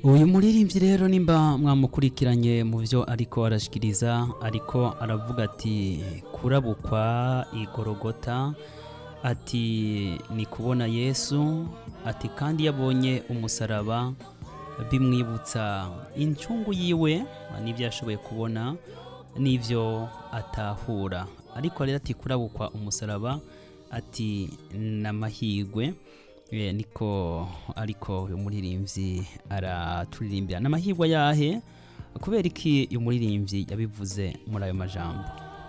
uyu muririmbyi rero nimba mwamukurikiranye mu byo ariko arashyikiriza ariko aravuga ati kurabukwa igorogota ati ni kubona yesu ati kandi iyo abonye umusaraba bimwibutsa incungu yiwe n'ibyo yashoboye kubona n'ibyo atahura ariko rero ati kurabukwa umusaraba ati ni amahirwe niko ariko uyu muririmbyi araturirimbira ni amahirwe ayahe kubera iki uyu muririmbyi yabivuze muri ayo majambo